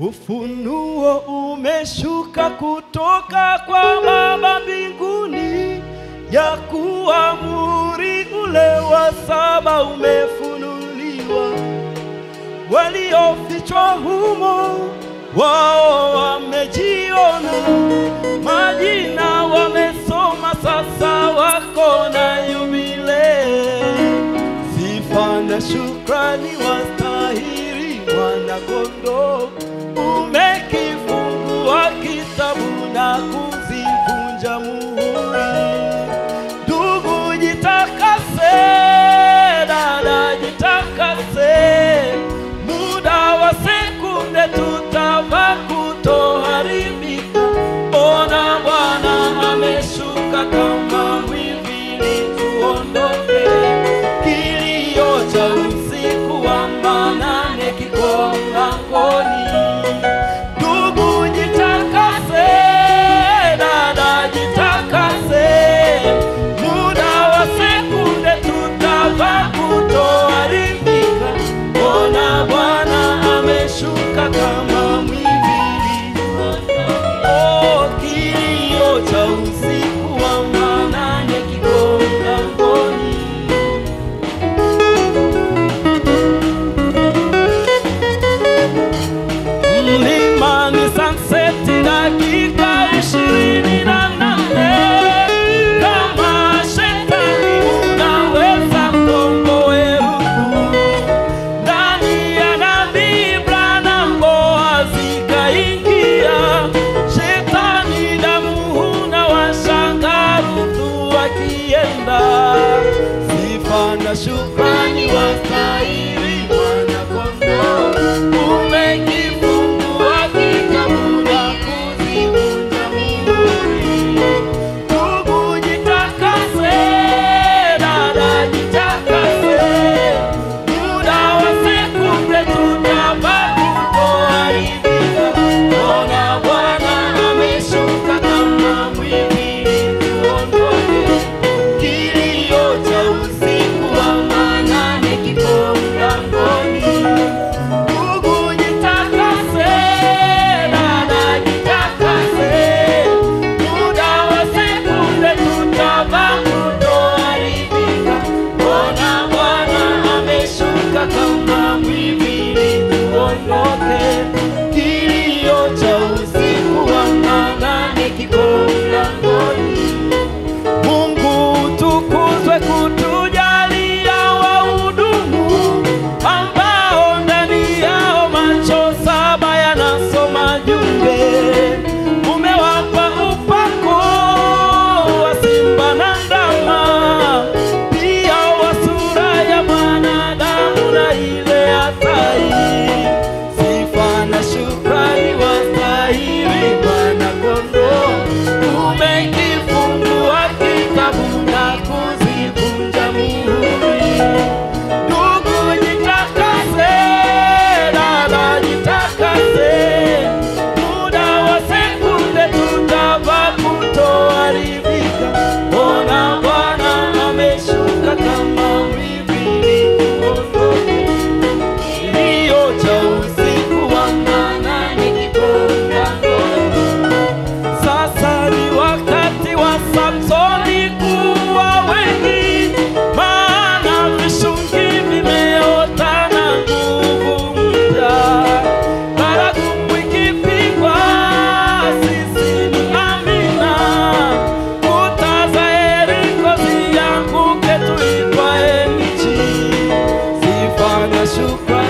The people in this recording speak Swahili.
Ufunuo umeshuka kutoka kwa Baba mbinguni, ya kuwa muhuri ule wa saba umefunuliwa. Waliofichwa humo wao wamejiona, majina wamesoma, sasa wako na yubilei. Sifa na shukrani wastahili mwana kondoo, umekifungua kitabu na kuzivunja muhuri. Ndugu jitakase, dada jitakase, muda wa sekunde tutava kutoharibika. Ona Bwana ameshuka kama mwivi, tuondoke. Kilio cha usiku wa manane kiko mlangoni. Ndugu jitakase, dada jitakase, muda wa sekunde tutava kutoharibika. Ona Bwana ameshuka kama mwivi, oh, kilio cha usiku wa manane kiko mlangoni. Mlimani Sunset dakika ishirini na nane. Kama shetani unaweza mkomboe huku. Ndani ya nabii Branham Boazi kaingia. Shetani damu huna washanga Ruthu akienda. Sifa na shukrani wastahili mwana kondoo. Umekifungua kitabu na kuzivunja muhuri. Ndugu jitakase, dada jitakase, muda wa sekunde tutava kutoharibika. Ona Bwana ameshuka kama mwivi, tuondoke. Kilio cha usiku wa manane kipo mlangoni. Ndugu jitakase, dada jitakase, muda wa sekunde tutava kutoharibika. Ona Bwana ameshuka kama mwivi, tuondoke. Kilio cha usiku wa manane kiko mlangoni. Mungu tukuzwe kutujalia wahudumu ambao ndani yao macho saba yanasoma jumbe. Umewapa upako wa simba na ndama, pia wa sura ya mwanadamu na ile ya tai. Sifa na shukrani wastahili mwana kondoo, umekifungua kitabu na kuzivunja muhuri. Ndugu jitakase, dada jitakase, muda wa sekunde tutava kutoharibika. Ona Bwana ameshuka kama mwivi, tuondoke. Kilio cha usiku wa manane kipo mlangoni. Sasa ni wakati wa Samsoni kuwa wengi, maana vishungi vimeota na nguvu mpya. Baragumu ikipigwa, sisi ni amina. Kuta za Yeriko zianguke, tuitwae nchi. Sifa na shukrani